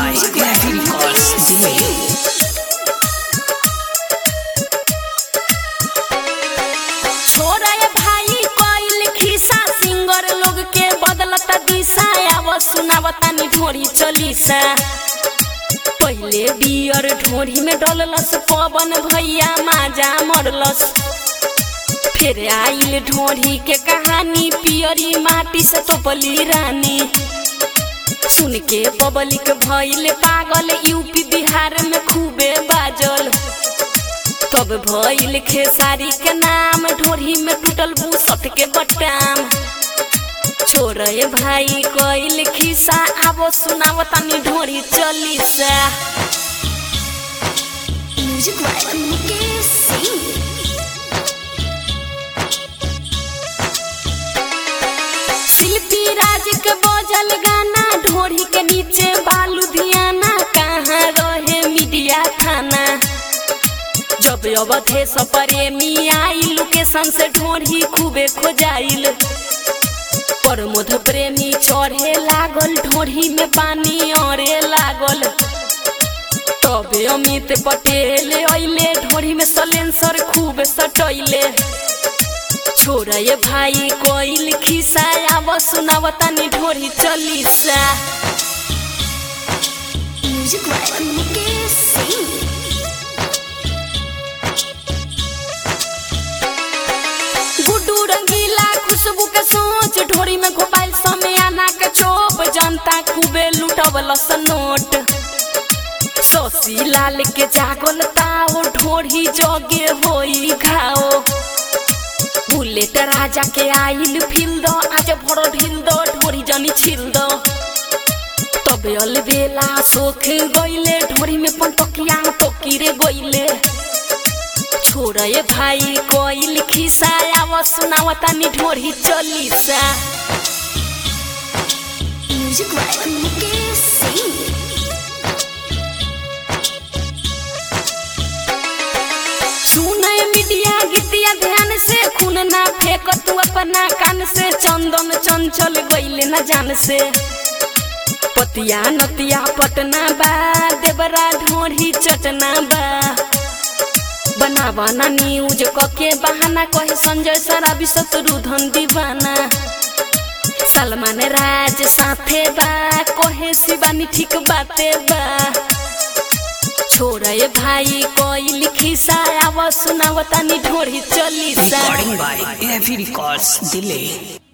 by Heavy Records Delay. छोरा ये भाई कोइल खिसा सिंगर लोग के बदलता दिशा आव सुनावता नि ढोरी चलीसा पहिले बियर ढोरी में डललस पवन भैया माजा मरलस फिर आइल ढोरी के कहानी पियरी माटी से टोपली रानी सुन के पब्लिक भइल पागल यूपी बिहार में खूबे बाजल तब भइल खेसारी के नाम ढोरी में टूटल बूसट के बटाम छोरे भाई कइल खिसा आबो सुनाव तनी ढोरी चलीसा म्यूजिक वाला मुकेश सिंह शिल्पी राज के बजल गाना ढोरी के नीचे बालू धियाना कहाँ रहे मीडिया थाना जब अवधे प्रेमी आई लोकेशन से ढोरी खूबे खोजाइल प्रमोद प्रेमी चढ़े लागल ढोरी में पानी अरे लागल तबे अमित पटेल अइले ढोरी में सलेंसर खूब सटैले छोरा ये भाई कोइल खिसा आव सुनाव तनी ढोरी चलीसा म्यूजिक वाला मुकेश सिंह गुड्डू रंगीला खुशबू के सोच ढोरी में घोपाइल समय आना के चोप जनता खूबे लुटवल नोट शशि लाल के जागल ताओ ढोरी जगे होई घाओ बुलेट राजा के आइल फिल दो आज भरो ढिल दो ढोरी जनी छिल दो तबे अलबेला सोख गइले ढोरी में पंतकिया टोकीरे गइले छोरे भाई कोइल खिसा आव सुनाव तनी ढोरी चलीसा म्यूजिक वाला मुकेश सिंह सुने मीडिया गीतिया ध्यान से खून ना फेंक तू अपना कान से चंदन चंचल गइले न जान से पतिया नतिया पटना बा देवरा ढोरी चटना बा बनावा ना न्यूज कके बहाना कहे संजय सराबी शत्रुधन दीवाना सलमान राज साथे बा कहे शिवानी ठीक बाते बा छोरे भाई कोइल खिसा आव सुनाव तनी ढोरी chalisa Recording by Heavy Records Delay.